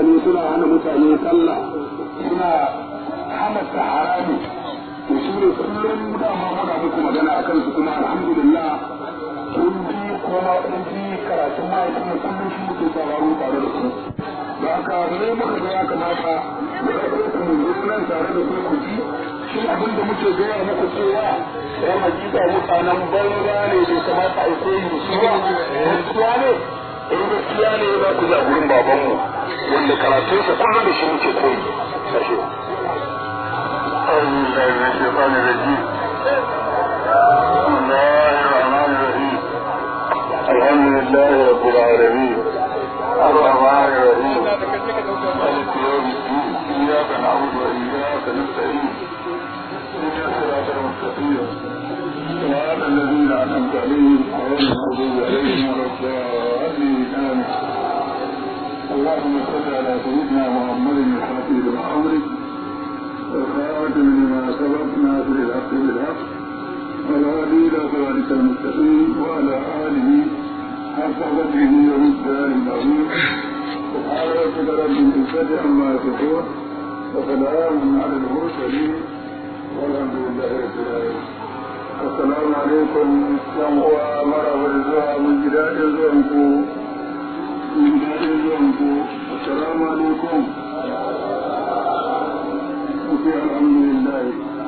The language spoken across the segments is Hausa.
mutane suna hana mutane sallah suna hana harami to su ne kullum dama muna muku magana a kansu kuma alhamdulillah kun ji kuma kun ji karatun mahaifin kullum shi muke sauraro tare da su da haka ne muka ga ya kamata mu ɗauko ku mu zo nan tare da ku ku ji shi abin da muke gaya muku cewa ya hakika mutanen banza ne bai kamata a koyi da su ba gaskiya ne in gaskiya ne za ku ja gurin babanmu wanda karatunsa kullum da shi muke koyi sashe أعوذ بالله من الشيطان الرجيم بسم الله الرحمن الرحيم الحمد لله رب العالمين الرحمن الرحيم مالك يوم الدين إياك نعبد وإياك نستعين اهدنا الصراط المستقيم صراط الذين أنعمت عليهم غير المغضوب عليهم ولا الضالين آمين اللهم صل على سيدنا محمد الفاتح لما أمرك والخاتم لما سبق ناصر الحق بالحق والهادي الى صراطك المستقيم وعلى اله حق قدره ومقداره العظيم سبحان ربك رب العزه عما يصفون وسلام على المرسلين والحمد لله رب العالمين السلام عليكم yan uwa maraba da zuwa mun ji daɗin zuwanku mun ji daɗin zuwanku assalamu alaikum وفي الحمد لله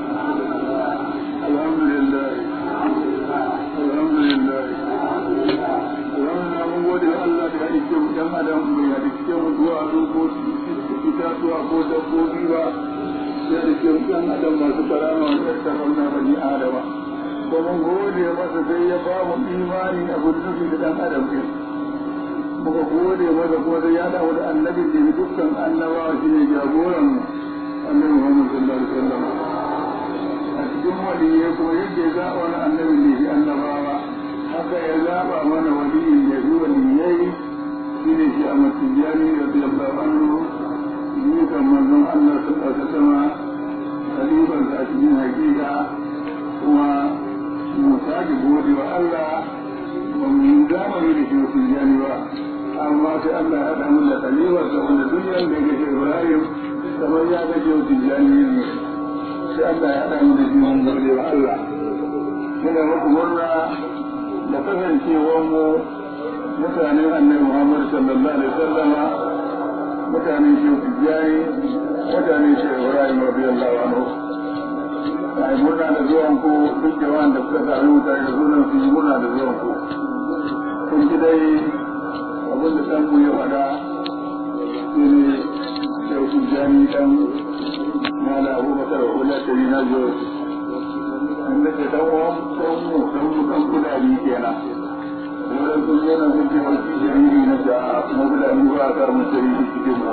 الحمد لله الحمد لله wannan mun gode wa Allah da ya rike mu dan adam bai ya rike mu zuwa ko itatuwa ko dabbobi ba ya rike mu dan adam masu karama wanda ta kauna bani adama ko mun gode masa sai ya ba mu imani a gudunufi da dan adam din muka gode masa ko sai ya dawo da annabi da dukkan annabawa shi ne jagoran mu annabi Muhammad sallallahu alaihi wasallam a cikin waliyai kuma yadda ya zaɓa wani annabi ne shi annabawa haka ya zaɓa mana waliyin da shi waliyai shi ne shi a matijani da sallallahu anhu ni kan manzon Allah sallallahu alaihi wasallam khalifan a cikin hakika kuma mu sake gode wa Allah ba mu yi zamani da shi matijani ba amma sai Allah ya haɗa mu da khalifa da wanda duniyar da ya Ibrahim kamar ya ga yau tijjani ne sai Allah ya haɗa mu da shi mun gode wa Allah muna muku murna da kasancewar mu mutanen annabi Muhammad sallallahu alaihi wasallama mutanen shi tijjani mutanen shi Ibrahim radiyallahu anhu ai murna da zuwan ku duk jama'an da suka sami mutane da sunan su murna da zuwan ku kun ji dai abin da ɗan mu ya faɗa shi ne yau sun jami dan mala abubakar wala tari na zo inda ke dan uwan dan mu dan mu dan kudari kenan wurin sun zo na sun ce wani jariri na da mabulani ba a kar mu jariri cikin mu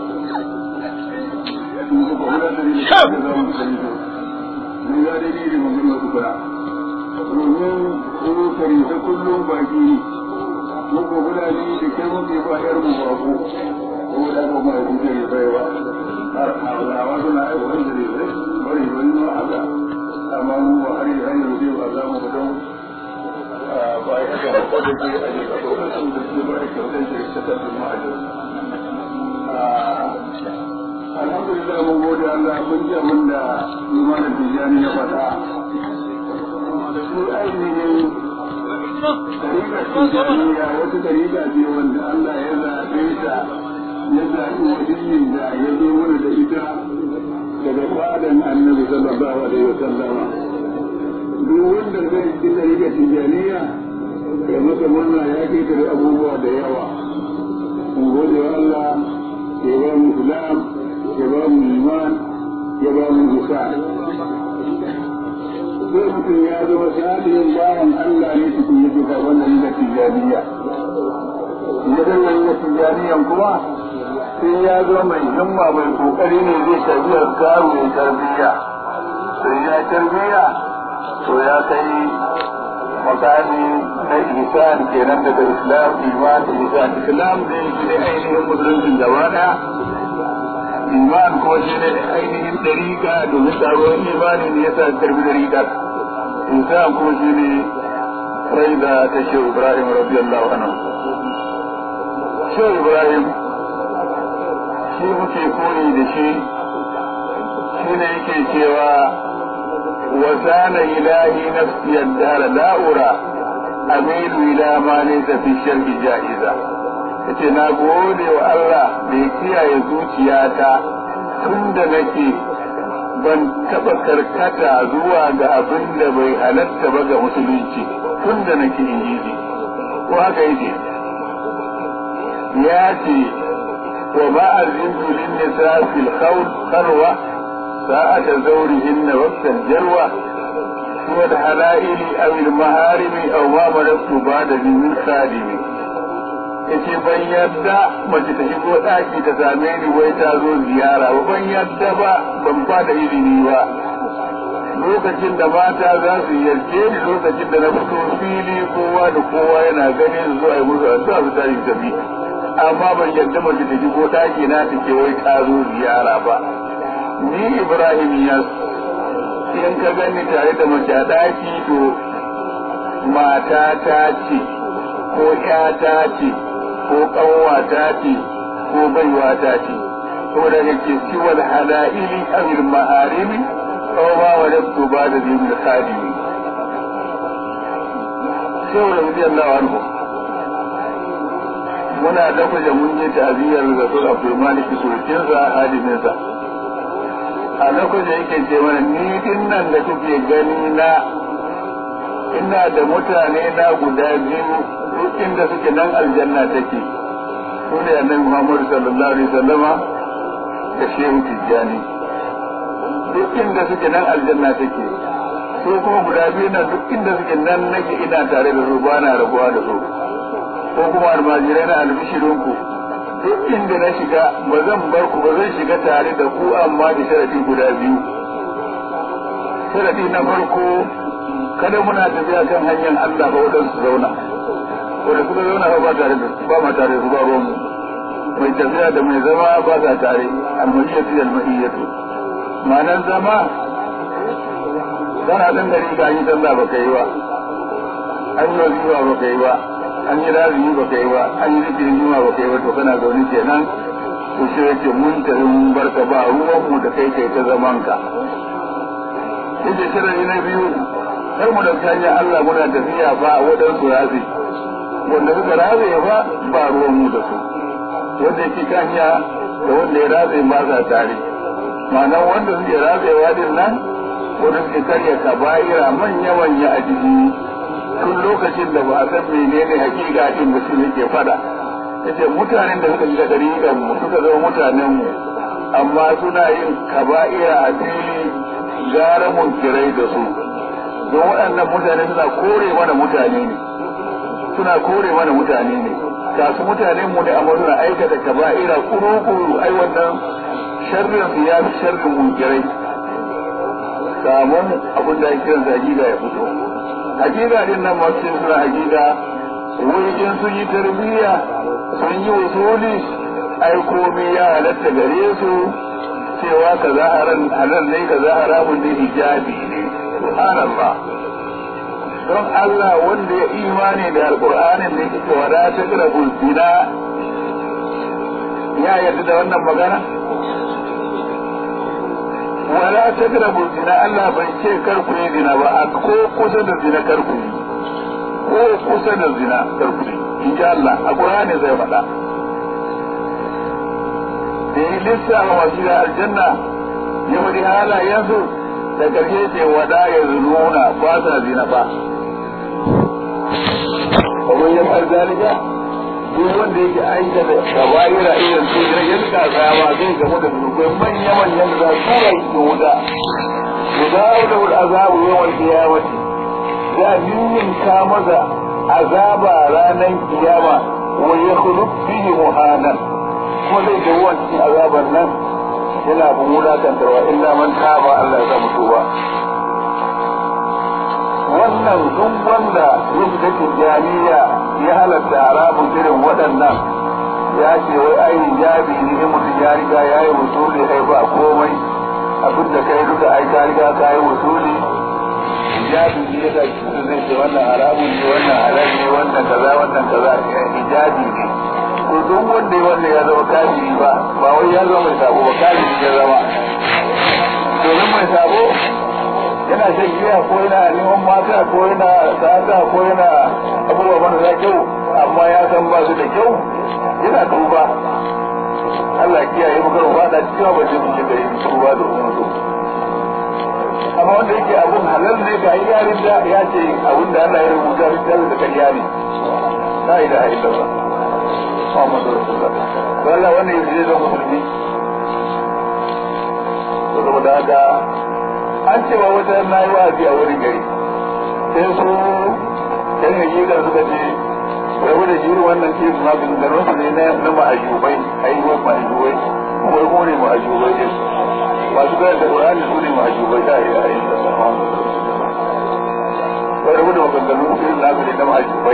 sun suka wala tari da suka za mu jariri mun ga dalili mun gina su kula domin su kari ta kullum baki mu ko fulani da kai muke ba yar mu bako ko da ko mai kuke ne bai ba har Allah suna ai wani da ne bari wani ma haka amma mu ba har har yanzu ba za mu don ba ya ga ko da ke a ne ko da su da su ba ya ka da shi ta tabbata mu ajo alhamdulillah mun gode Allah mun ji abin da imanin tijani ya faɗa su ainihin Tarika tijaniya wata tarika ce wanda Allah ya zaɓe ta ya zaɓi waliyin da ya zo mana da ita daga fadan annabi sallallahu alaihi wa sallama duk wanda zai ci tarika tijaniya ya masa murna ya ketare abubuwa da yawa mun gode wa Allah ya ba mu islam ya ba mu iman ya ba mu ihsan sai mutum ya zama salihin bawan Allah ne cikin yake ga wannan da tijaniya idan nan da tijaniyan kuma sai ya zo mai himma mai kokari ne zai tarbiyar garu mai tarbiyya sai ya tarbiyya to ya kai makami na ihsan kenan daga islam iman ihsan islam ne shi ne ainihin musulunci gaba daya iman ko shi ne ainihin dariƙa domin taruwar imani ne ya sa karbi dariƙar ihsan ko shi ne raida ta shehu ibrahim radiyallahu anhu shehu ibrahim shi muke koyi da shi shi ne yake cewa wasana ilahi nafsi yaddara la'ura amilu ila ma laysa fi sharhi ja'iza yace na gode wa Allah da ya kiyaye zuciyata tun da nake ban taɓa karkata zuwa ga abin da bai halatta ba ga musulunci tun da nake injiji ko haka yake ya ce wa ba'ar rindu lin nisa fil khalwa sa'ata zawrihin waqtan jarwa huwa al halaili aw al maharimi aw ma malaktu ba'da min khadimi yace ban yadda mace ta shigo ɗaki ta same ni wai ta zo ziyara ba ban yadda ba ban fada ilimi ba lokacin da mata za su yarje ni lokacin da na fito fili kowa da kowa yana gani su zuwa yi musu addu'a su tashi tafi amma ban yadda mace ta shigo ɗaki na ta ke wai ta zo ziyara ba ni ibrahim ya in ka gani tare da mace a ɗaki to mata ta ce ko ƴata ce ko ƙanwata ce ko baiwata ce ko da yake siwal hala'ili amil ma'arimi ko ba wa dabtu ba da zai da khadimi sai wa rabbi Allah anhu muna dafa da mun je ta'aziyar da su Abdul Malik surkin sa hadimin sa a lokacin yake ce mana ni din nan da kuke gani na ina da mutane na guda biyu duk inda suke nan aljanna take su ne annabi Muhammad sallallahu alaihi wasallama da Shehu Tijjani duk inda suke nan aljanna take su kuma guda biyu nan duk inda suke nan nake ina tare da su ba na rabuwa da su ko kuma almajirai na albishirin ku duk inda na shiga ba zan bar ku ba zan shiga tare da ku amma da sharadi guda biyu sharadi na farko kada muna tafiya kan hanyar Allah ba wadansu zauna wanda suka zauna ba tare da ba ma tare da su ba ruwan mai tafiya da mai zama ba sa tare almahiyyatu da almahiyyatu ma'anar zama kana dan gari ka yi sallah ba kai ba an yi wazifa ba kai ba an yi razumi ba kai ba an yi zikirin juma ba kai ba to kana zaune kenan to shi yake mun tafi mun barka ba ruwan mu da kai kai ta zaman ka yace sharadi na biyu kar mu da hanyar Allah muna tafiya ba wadansu razi wanda suka raze ba ba ruwan mu da su wanda yake kanya da wanda ya raze ba sa tare ma'anar wanda suke razewa din nan wanda suke karya kaba'ira manya manya a jiki tun lokacin da ba a san menene hakika din da su yake fada yace mutanen da suka shiga dariƙan mu suka zama mutanen mu amma suna yin kaba'ira a fili gara munkirai da su don waɗannan mutane suna kore mana mutane ne suna kore mana mutane ne ga su mutane mu ne amma suna aikata kaba'ira kuru-kuru ai wannan sharrin su ya fi sharrin munkirai kamun abin da ake kiransa hakika ya fito hakika din nan masu suna hakika wajen sun yi tarbiyya sun yi usuli ai komai ya halatta gare su cewa kaza halal ne kaza haramun ne hijabi ne subhanallah don Allah wanda ya imani da alƙur'anin da yake wada ta kira zina ya yarda da wannan magana wala ta kira zina Allah bai ce kar ku yi zina ba a ko kusa da zina kar ku yi ko kusa da zina kar ku yi in ji Allah a ƙur'ani zai faɗa da yi lissafa masu da aljanna ya faɗi halayensu da ƙarshe ce wada ya nuna ba sa zina ba ومن يفعل ذلك duk wanda yake aikata kabaira irin su ya yanka tsawa zai gamu da zunubai manya manyan da za su rai da wuta guda da wul azabu yawan kiyamati za yin ka maza azaba ranar kiyama wa ya khulub bihi muhanan kuma zai ga ruwan cikin azabar nan yana bin wulakantarwa illa man taba Allah ya zama tuba wannan duk wanda yadda tijjaniya ya halatta haramun irin waɗannan ya ce wai ai hijabi ne in mutum ya riga ya yi wusuli ai ba komai abin da kai duka ai ka riga ka yi wusuli hijabi ne yasa mutum zai ce wannan haramun ne wannan halal ne wannan kaza wannan kaza hijabi ne to duk wanda ya wanda ya zama kafiri ba ba wai ya zama mai sabo ba kafiri ya zama domin mai sabo yana shan giya ko yana neman mata ko yana sata ko yana abubuwa marasa kyau amma ya san ba su da kyau yana tuba Allah kiyaye mu karo fada cikin ba ce mun shiga yin tuba da wani mutum amma wanda yake abun halal ne ga yarin da ya ce abun da Allah ya rubuta littafin da kariya ne la ilaha illallah Muhammadu Rasulullah to Allah wannan yake da musulmi to saboda haka an cewa wata na yi wa'azi a wurin gari sai su yan hakika suka ce rabu da jiri wannan ke suna ganganon su ne na ma'ajubai ayyuwar ma'ajubai kuma ko ne ma'ajubai ne masu gaya da ƙur'ani su ne ma'ajubai ta yi a yin da sama ba rabu da maganganun su na su ne na ma'ajubai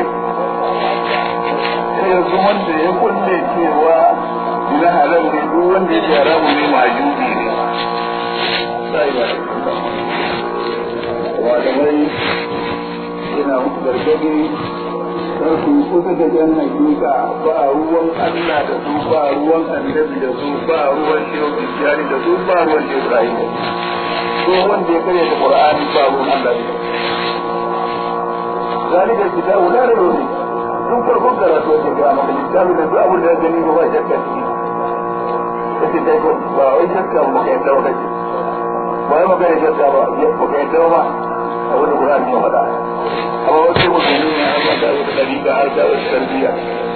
sai yanzu wanda ya kulle cewa na halal ne duk wanda ya ce haramu ne ma'ajubi ne sai ba malamai yana muku gargadi don su kusa da jan hakika ba ruwan Allah da su ba ruwan annabi da su ba ruwan shehu Tijjani da su ba ruwan shehu Ibrahim ko wanda ya karya da Qur'ani ba ruwan Allah ne zalika kitabu la rayba fi tun farkon karatu da ga maka kitabu da duk abin da ya gani ba shakka ciki kace dai ko ba wai shakka ba kai dawo kace ba wai magana shakka ba ba kai dawo ba abin da Qur'ani ya faɗa amma wasu musulmi ne an mata wata ɗariƙa har ta wata tarbiyya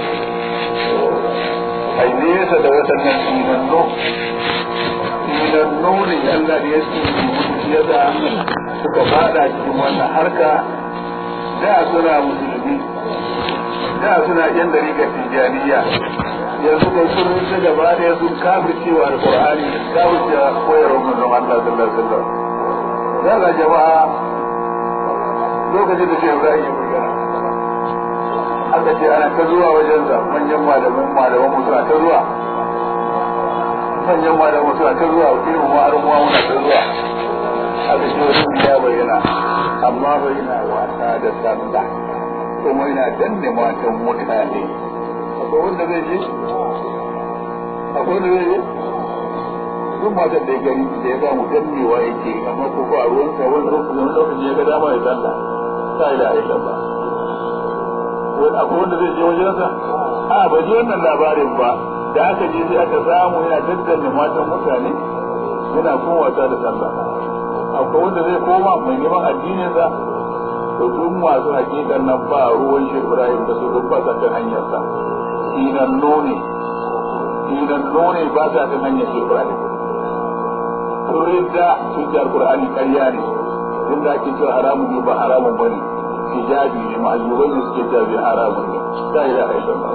ai nesa da waɗannan sinanno sinanno ne Allah da ya sinanno ya da suka fada cikin wannan harka da suna musulmi da suna yan dariƙar tijjaniya yanzu kai sun rufe gaba ɗaya sun kafircewa alƙur'ani kafircewa koyarwar manzon Allah sallallahu alaihi wasallam daga jama'a lokacin da shehu Ibrahim ya bayyana aka ce ana ta zuwa wajensa manyan malaman malaman mu suna ta zuwa manyan malaman suna ta zuwa irin mu har mu muna ta zuwa aka ce wani ya bayyana amma bai yana wasa da sallah kuma yana danne matan mutane akwai wanda zai je akwai wanda zai je duk matar da ya gani da ya ba mu dannewa yake amma ko ba ruwansa wani lokaci ya ga dama ya sallah la ilaha illallah wani akwai wanda zai je wajensa a ba ji wannan labarin ba da aka je sai aka samu yana daddanne matan mutane yana kuma wasa da sallah akwai wanda zai koma mai neman addininsa to duk masu hakikan nan ba ruwan shi Ibrahim da su duk ba sa kan hanyarsa sinan none sinan none ba sa kan hanyar shi Ibrahim sun ridda sun ji alkur'ani ƙarya ne inda ake cewa haramun ne ba haramun bane hijabi ne ma'ayyubai ne suke cewa haramun ne la ilaha illallah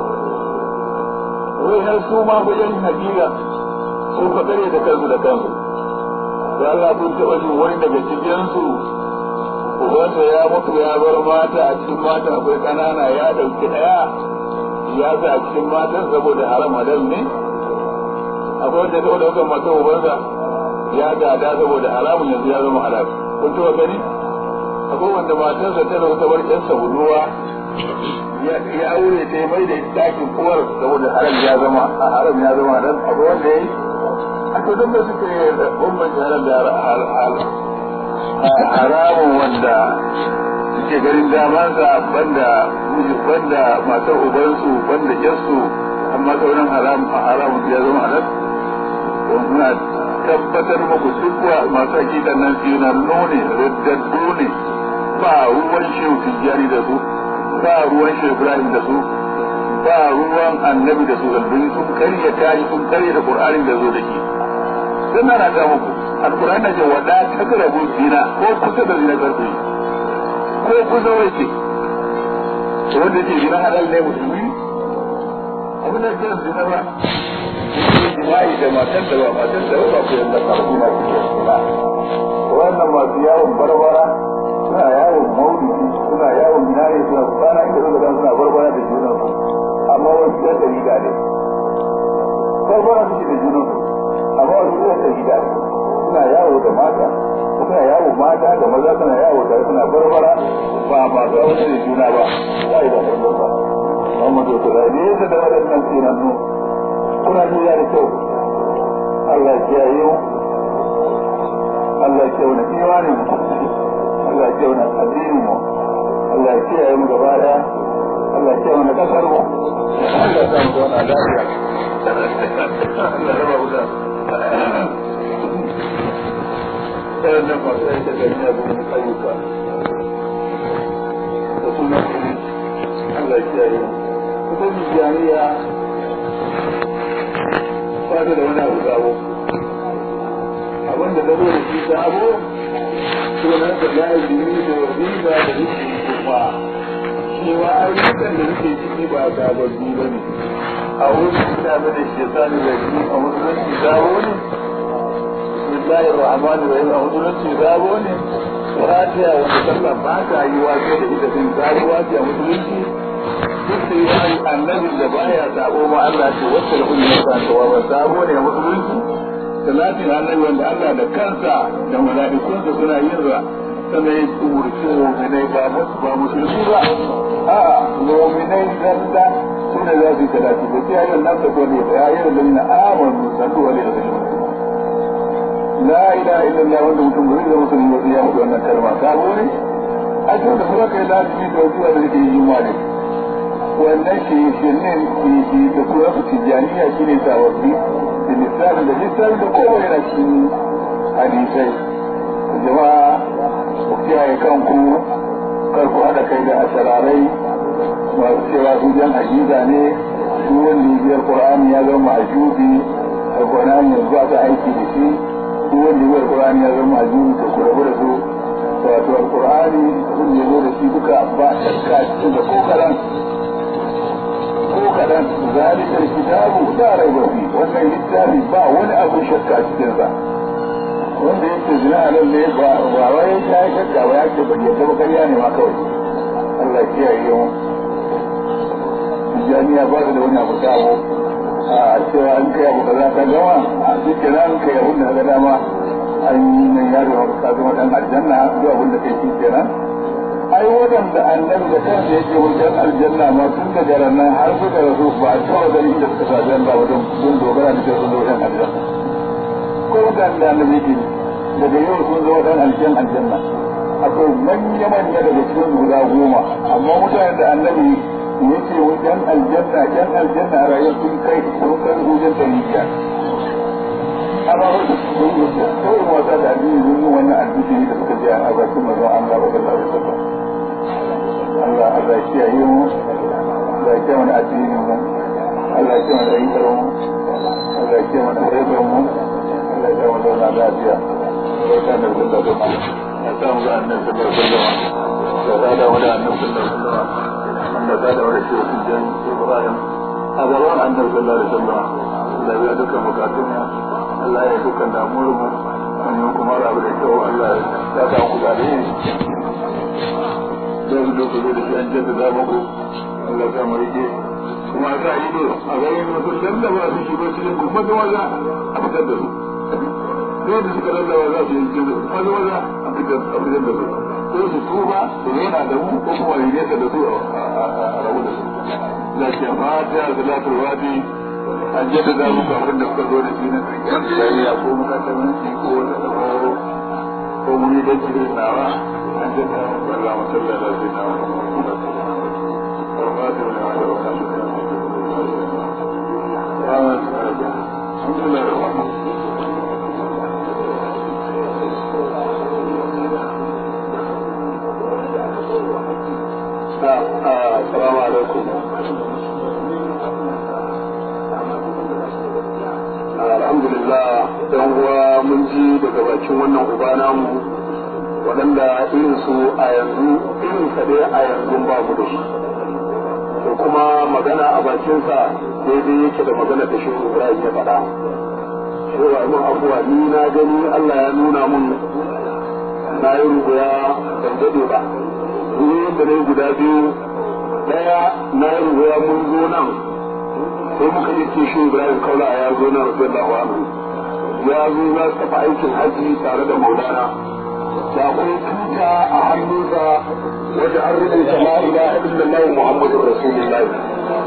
wai har su ma wajen hakika sun fa kare da kansu da kansu da Allah kun taɓa jin wani daga cikin su ubansa ya mutu ya bar mata a cikin mata akwai ƙanana ya ɗauki ɗaya ya sa a cikin matan saboda haram halal ne akwai wanda ya taɓa ɗaukar matan ubansa ya gada saboda haramun yanzu ya zama halal kun taɓa gani akwai wanda matarsa ta da wata bar ƴansa budurwa ya aure ta mai da ita ɗakin uwar saboda haram ya zama a haram ya zama halal akwai wanda ya yi akwai don da suke bambanci halal da haramun wanda suke garin damansa banda banda matar ubansu banda ƴansu amma sauran haramun ya zama halal muna tabbatar muku duk wa masu hakikan nan sinannu ne riddaddu ne ba ruwan shehu tijjani da su ba ruwan shehu ibrahim da su ba ruwan annabi da su zalbin sun karya tayi sun karya da qur'anin da zo da shi sun na ta muku alqur'ani da ce wada takrabu zina ko kusa da zina karfi ko kusa wace wanda ke zina halal ne musulmi abin da ke zina ba jima'i da matan da ba matan da ba ku yanda karfi na cikin ba wannan masu yawon barbara suna yawon maulidi suna yawon minare suna kwana inda suka dan suna barbara da junan su amma wasu yan da riga ne barbara suke da junan su amma wasu yan da riga ne suna yawo da mata suna yawo mata da maza suna yawo da suna barbara ba ba ga wani da juna ba ba da barbara Muhammadu ya kula ne yasa da waɗannan tsinannu kuna nuna da kyau Allah ya kiyaye mu Allah ya kiyaye mu imanin mu Allah ya kiyaye mu addinin mu Allah ya kiyaye mu gaba daya Allah ya kiyaye mu kasar mu Allah ya samu zauna lafiya Allah ya rabu da ɗayan nan masu aika gani a gurin ayyuka da suna Allah ya kiyaye mu kuma jami'a ba da wani abu sabo abin da zaro da shi sabo sunan da lazimi da riba da rikin kuma shi ma ayyukan da suke ciki ba sababbi ba ne a wurin suna da shi sani da shi a musulunci sabo ne bismillahir rahmanir rahim a musulunci sabo ne fatiha wanda sallah ba ta yi wa sai da ita din sabuwa ce a musulunci duk da yawan annabin da baya sabo ma Allah ce wacce da kullu ya san wa sabo ne a musulunci salatin annabi wanda Allah da kansa da mala'ikunsa suna yin ra sannan ya umurci mu'minai ba ba musulmi ba a mu'minai zalla suna za su yi salati da sai ayyukan nan da kone da ayyukan da na amanu sallu alaihi wa sallam la ilaha illallah wanda mutum bai zama musulmi ba sai ya mutu wannan kalma sabo ne a cikin da kuma kai lafiya da zuwa da yake yi ma ne wannan shi shi ne shi da kuma su tijaniya shine sababbi da lissafin da lissafin da kowa yana cikin hadisai jama'a ku kiyaye kanku kar ku haɗa kai da asararai masu cewa su jan ajiza ne duk wanda ya biyar qur'ani ya zama ajubi alqur'ani yanzu ba ta aiki da shi duk wanda ya biyar qur'ani ya zama ajubi to ku rabu da su wato alqur'ani kun ya zo da shi duka ba shakka cikin da ko karan ko kadan zalikar kitabu la raiba fi wannan littafi ba wani abu shakka cikin sa wanda yake zina a nan ne ba ba wai ya yi shakka ba ya ce ba yadda ba kariya ne ma kawai Allah ya kiyaye mu jami'a ba da wani abu sabo a cewa an kai abu kaza ta gama a cikin ran kai abin da ga dama an yi nan yaro ka zama dan aljanna duk abin da kai shi kenan ai waɗanda annabi da kansa yake wajen aljanna ma tun daga ranar har suka rasu ba a taɓa ganin da suka sa aljanna ba don sun dogara da sun zo wajen aljanna ko mutanen da annabi yake daga yau sun zo wajen aljan aljanna akwai manya-manya daga cikin guda goma amma mutanen da annabi yake wajen aljanna yan aljanna a rayuwar sun kai sun kai wajen ɗari biyar amma wasu sun yi kawai wasa da addini sun yi wannan addini da suka je a bakin mazan Allah ba sallallahu alaihi wasallam Allah Allah ya kiyaye mu Allah ya kiyaye mana addinin mu Allah ya kiyaye mana ayyukan mu Allah ya kiyaye mana rayuwar mu Allah ya kiyaye mana zauna lafiya barka da zuwa da mu ya samu ga annabi sallallahu alaihi wasallam ya sada wa da annabi sallallahu alaihi wasallam Allah ya sada wa da shi Ibrahim a gaban annabi sallallahu alaihi wasallam Allah ya dukkan bukatun mu Allah ya dukkan damuwar mu wani kuma rabu da kyau Allah ya sa ku da ne da su doko da shi an jadda za muku Allah ya mu rike kuma sa ido a garin wasu lallaba su shi ba cikin kuma da waza a fitar da su sai da suka lallaba za su yi cikin maza maza a fitar da su ko su tuba su zauna da mu ko kuma yi nesa da su a rabu da su lafiya fata salatul wadi an jadda za muku abin da suka zo da shi na tsariya ko makasamanci ko wani tsaro ko muni da jirin nawa an jadda muku Allah musalla da zai na wani Assalamu alaikum. alhamdulillah dan uwa mun ji daga bakin wannan uba namu waɗanda irin su a yanzu irin sa dai a yanzu ba mu da shi da kuma magana a bakinsa daidai yake da magana da shi Ibrahim ya faɗa cewa mun abuwa ni na gani Allah ya nuna mun na yi rubuya ban daɗe ba ruwan da na yi guda biyu ɗaya na yi rubuya mun zo nan sai muka yi ce shi Ibrahim Kaula ya zo na radiyallahu anhu ya zo za su tafi aikin haji tare da Maulana da akwai tuta a hannunsa wanda an rubuta la ilaha illallah Muhammadur Rasulullah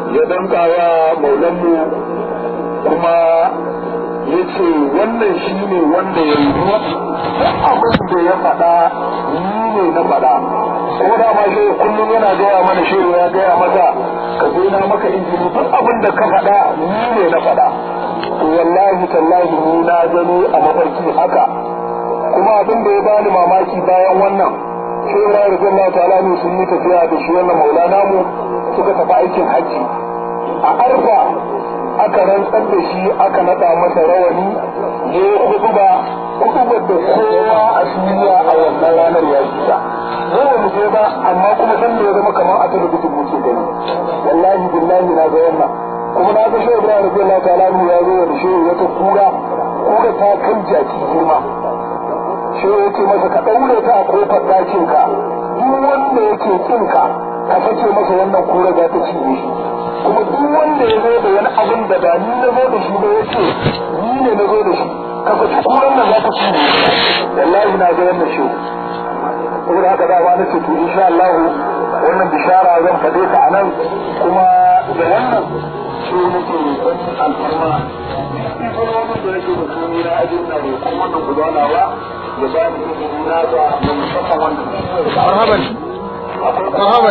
ya danka wa maulanmu kuma ya ce wannan shi ne wanda ya yi abin da ya faɗa ni ne na faɗa ko da ma shi kullum yana gaya mana shi ya gaya masa ka zo na maka injini duk abin da ka faɗa ni ne na faɗa to wallahi tallahi ni na gani a mafarki haka kuma abin da ya bani mamaki bayan wannan shi ya rayu da Allah ta'ala ne sun yi tafiya da shi wannan maulana mu suka tafi aikin hajji a arfa aka rantsar da shi aka nada masa rawani ya yi hutuba hutubar da kowa a duniya a wannan ranar ya ji ta mu mu je ba amma kuma san da ya zama kamar a talabijin muke gani wallahi billahi na ga wannan kuma na ga shehu Ibrahim radiyallahu ta'ala ya zo da shehu wata kura kura ta kai jaki girma shehu yake masa ka daure ta a kofar dakin ka duk wanda yake kin ka ka sake masa wannan kura za ta cinye shi kuma duk wanda ya zo da wani abin da ba ni na zo da shi ba ya ce ni ne na zo da shi ka saki kuran nan za ta cinye wallahi na ga wannan shehu saboda haka dama na ce to insha Allah wannan bishara zan faɗe ta a nan kuma da wannan shi nake roƙon alfarma wani da yake da suni na ajin na roƙon wannan gudanawa da ba ni izini na ga na musamman wanda marhaban marhaban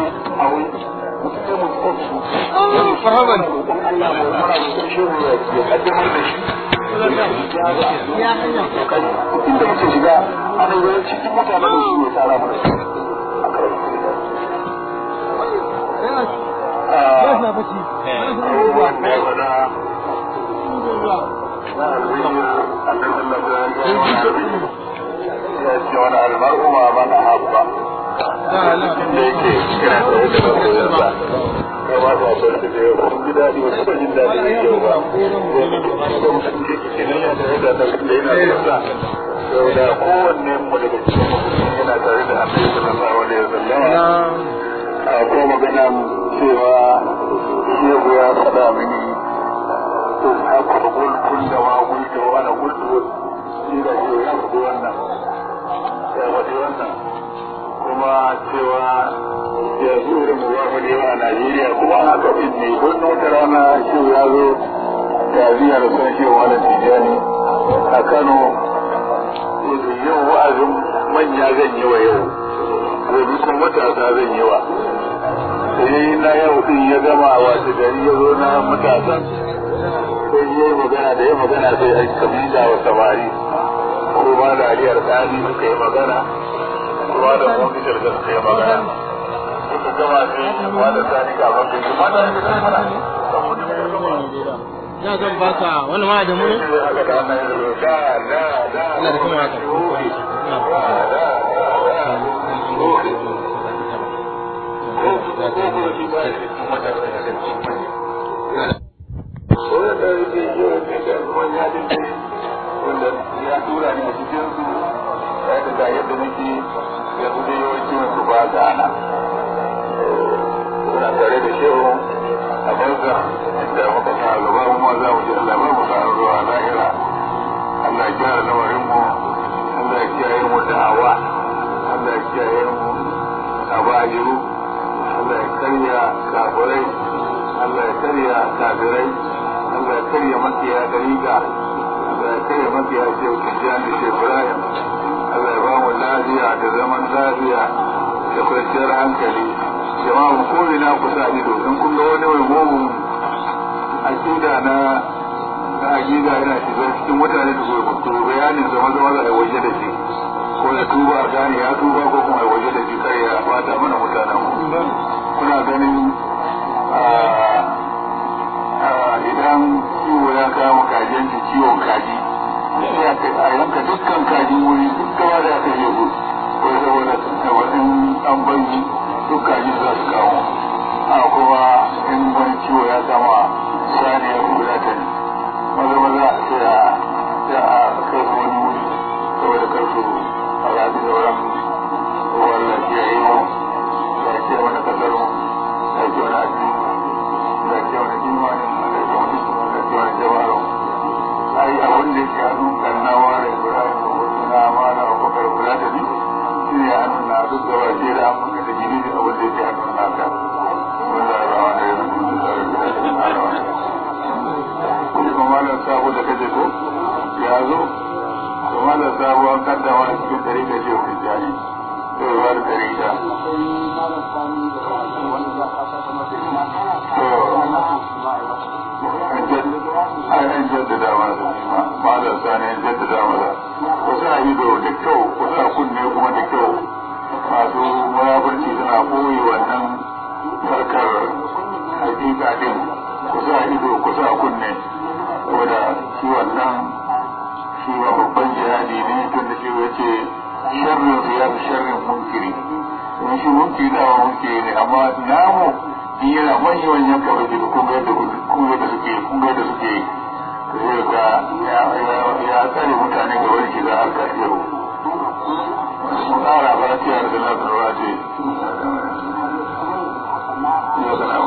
marhaban Allah mai mara mutum shehu ya kaddamar da shi ya hanya inda muke shiga ana yawan cikin mutanen da shi ne tsara mana a karar ya na bace wani almar'u ma man ahabba da la da yake kira da wata da koyarsa ya ba ta bar da yau kun ji daɗi wasu ba jin daɗi da yau ba ko mutum ke ke nan ya tare da nan da yana da yau da kowanne mu daga cikin mutum yana tare da annabi sallallahu alaihi wasallam a ko magana cewa shehu ya faɗa mini to haka da gulkun da ma gulta wa ana gultu shi da shehu ya faɗi wannan ya faɗi wannan kuma cewa ya zo da mu ba mu yawa a Najeriya kuma haka din ne don wata rana shehu ya zo da ziyar son shehu wani tijani a Kano yau wa'azin manya zan yi wa yau gobe kuma matasa zan yi wa sai na yau din ya gama a wasu gari ya zo na matasan sai ya yi magana da ya magana sai a kabila wa samari ko ba da aliyar tsari suka yi magana kuma da mofitar da suka yi magana suka gama sai ba da tsari ga wanda ya mata da ta mana saboda mai gama na zan baka wani ma da mu ne sai aka da ana yi da da da ina da kuma haka wanda yake yi wa da ruwan ya dace wanda ya tura ni a cikin su ya da ga yadda nake ya zuwa yawancin su ba ta ana suna tare da shehu a banza da muka sa gaba mu ma za mu ji Allah ba mu sa ruwa lahira Allah ya gyara lamarin mu Allah ya kiyaye mu da hawa Allah ya kiyaye mu a bajiru Allah ya karya kafirai Allah ya karya kafirai Allah ya karya makiya dariga Allah ya karya makiya shehu Tijjani da Shehu Ibrahim Allah ya ba mu lafiya da zaman lafiya da kwanciyar hankali jama'a mu ko ina ku sa ido in kun ga wani mai mugun akida na na akida yana shiga cikin mutane da gobe to bayanin zama zama da waje da shi ko ya tuba a gane ya tuba ko kuma ya waje da shi kar ya bata mana mutanen mu kuna ganin idan ciwo ya kama kajin ki ciwon kaji sai a yanka dukkan kajin wuri duk gaba da aka yi gudu ko saboda tabbatin an banki duk kaji za su kawo a kuma in wani ciwo ya kama sani ya kula ta ne maza maza sai a sai a kai su wani wuri saboda kar su a rafi da wurin ruwan lafiya yi mu ya ce wani kasar mu ya ce wani addini ya ce wani imanin ya ce wani ya ce wani jabaru ai a wanda yake hannun kannawa da ibrahim da wasu na amana a kwakar kula da ni shi ne hannun na duk gaba ce da an muka da gini da wanda yake hannun naka wanda rawa da ya rubuta sabo da kaje ko ya zo to malam sabo an kaddama cikin dare da ce ku jani to ba da dare da an jaddada mana da nima malam sani an jaddada mana ku sa ido da kyau ku sa kunne kuma da kyau masu muraburci suna koyi wannan harkar hakika din ku sa ido ku sa kunne ko da shi wannan shi ba babban jihadi ne tun da shi wace sharrin ya fi sharrin munkiri don shi munkiri da munkiri ne amma namu in yana manyan manyan kawai da kun ga yadda suke kun ga yadda suke yi zai ga ya tsare mutane ga wani shiga harkar yau su ƙara fatiya da nasarwa ce yau kana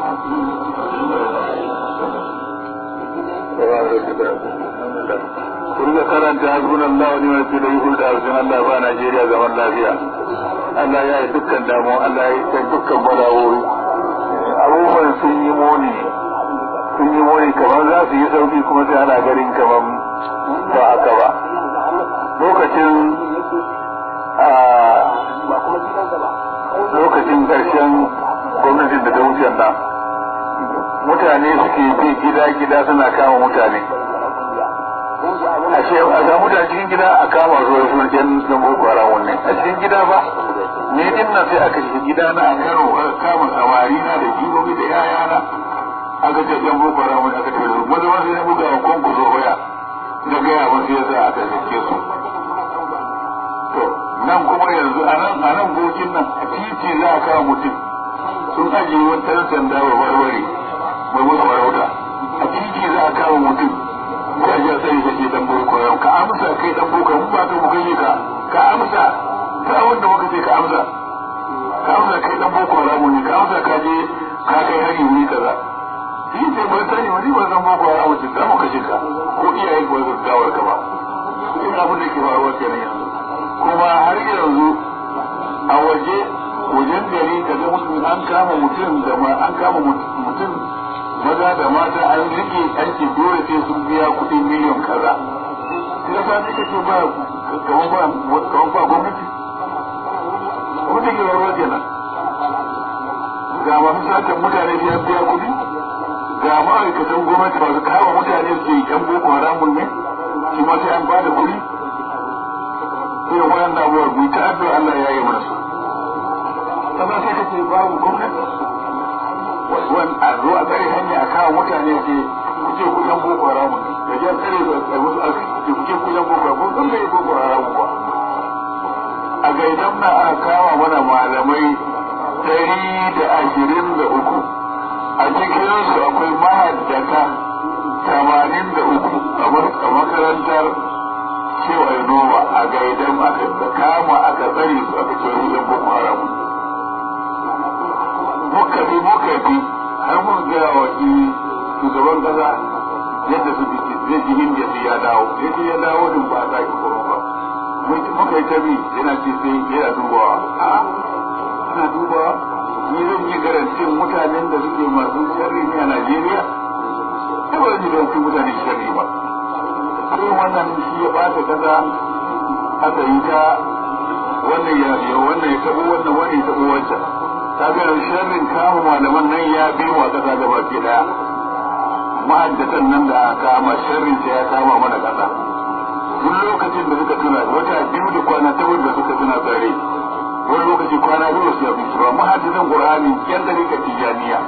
ku riga karanta hasbun Allah wani wani da yi da arzikin Allah ba Najeriya zaman lafiya Allah ya yi dukkan damuwa Allah ya yi dukkan balawoyi abubuwan sun yi moni sun yi moni kamar za su yi sauki kuma sai ana ganin kamar ba haka ba lokacin lokacin ƙarshen gwamnatin da ta wuce nan mutane suke bi gida-gida suna kama mutane a ce a ga mutane cikin gida a kama su da surgen dan boko haram wannan a cikin gida ba ne din nan sai aka shiga gida na a karo aka kama samari na da jibobi da yayana aka ce dan boko haram aka ce su wanda wasu ne buga wa konku zo waya na gaya masu yasa aka sake su to nan kuma yanzu a nan a nan bokin nan a titi za a kawo mutum sun ajiye wani ɗan sanda wa warware mai musu farauta a titi za a kawo mutum ka ji sai ka ce dan boko yau ka amsa kai dan boko mun ba ka mu gani ka ka amsa ka wanda muka ce ka amsa ka amsa kai dan boko haramu ne ka amsa ka je ka kai hari wuri kaza shi ce ban sani wani ba zan boko haramu ce da muka shiga ko iyaye ko su gawar ka ba ina abin da ke faruwa kenan yanzu kuma har yanzu a waje wajen gari ka ga mutum an kama mutum da ma an kama mutum maza da mata an rike an ce dole sai sun biya kuɗin miliyan kaza sai da sani kake ba kaman ba kaman ba gwamnati gwamnati ke warwa kenan ga masu sakan mutane sai an biya kuɗi ga ma'aikatan gwamnati masu kama mutane su yan boko haramun ne shi ma sai an ba da kuɗi sai wayan da abuwa mu ta addu'a Allah ya yi mana su sannan sai kace babu gwamnati wani a zo a tsare hanya a kawo mutane ce kuke ku yan boko haramu da jan tsare da wasu aka ce kuke ku yan boko haramu kan bai boko haramu ba a gaidan na aka kawo mana malamai ɗari da ashirin da uku a cikinsu akwai mahaddata tamanin da uku a makarantar cewa noma a gaidan aka kama aka tsare su aka ce yan boko haramu muka bi muka bi har mun gaya wa shugaban kasa yadda su zai ji hindiya sai ya dawo ya ce ya dawo din ba a sake koro ba muka yi ta bi yana ce sai yana dubawa a ana dubawa ni zan yi garantin mutanen da suke masu sharri ne a najeriya ai ba zan yi garantin mutanen sharri ba sai wannan shi ya bata kasa aka yi ta wannan ya wannan ya tabo wannan wannan ya tabo wancan kaga sharrin kama malaman nan ya bi wa kasa gaba ke daya ma'addatan nan da aka kama sharrin sai ya kama mana kasa duk lokacin da suka tuna wata biyu da kwana ta wanda suka tuna tsare wani lokaci kwana biyu su ya fi ba ma'addatan qur'ani yan da rika tijaniya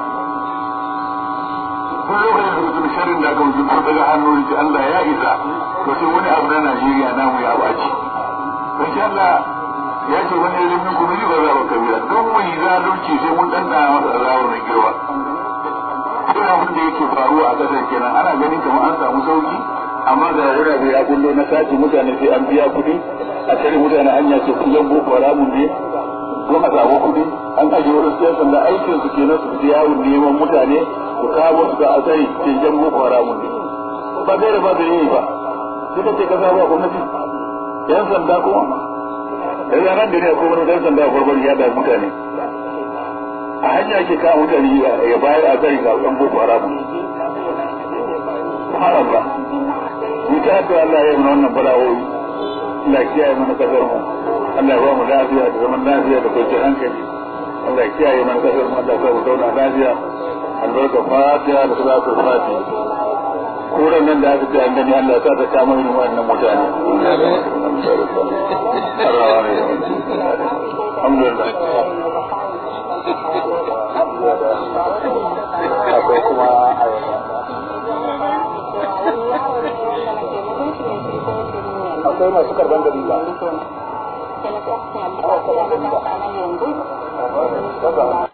duk lokacin da suka tuna sharrin da aka wuce daga hannu da Allah ya isa to sai wani abu na Najeriya namu ya baci insha Allah ya ce wani ilimin kuma yi ba za ba kabila don wani zalunci sai mun ɗan ɗana masa azawar na girma sai abin da yake faruwa a ƙasar kenan ana ganin kamar an samu sauki amma ga wurare ya kullo na sati mutane sai an biya kuɗi a tare mutane hanya ce kullum boko haramun ne don a samu kuɗi an ajiye wurin siyan sanda aikin su kenan su fi yawon neman mutane su kawo su ga asari ke jan boko haramun ne ba gaira ba da yi ba sai ta ce kasa ba gwamnati yan sanda kuma yanzu nan da ne akwai wani dan sanda a farkon ya da mutane a hanya ake kawo mutane ya bayar a zari ga ɗan boko haramu Allah ni ta addu'a Allah ya yi mana wannan bala'o'i Allah ya kiyaye mana kasar mu Allah ya ba mu lafiya da zaman lafiya da kwanciyar hankali Allah ya kiyaye mana kasar mu Allah ya sa mu zauna lafiya albarka fatiha da salatul fatiha kuran nan da aka ce an gani Allah ya sa ta kama irin wannan mutane alhamdulillah akwai kuma akwai masu karban gari ba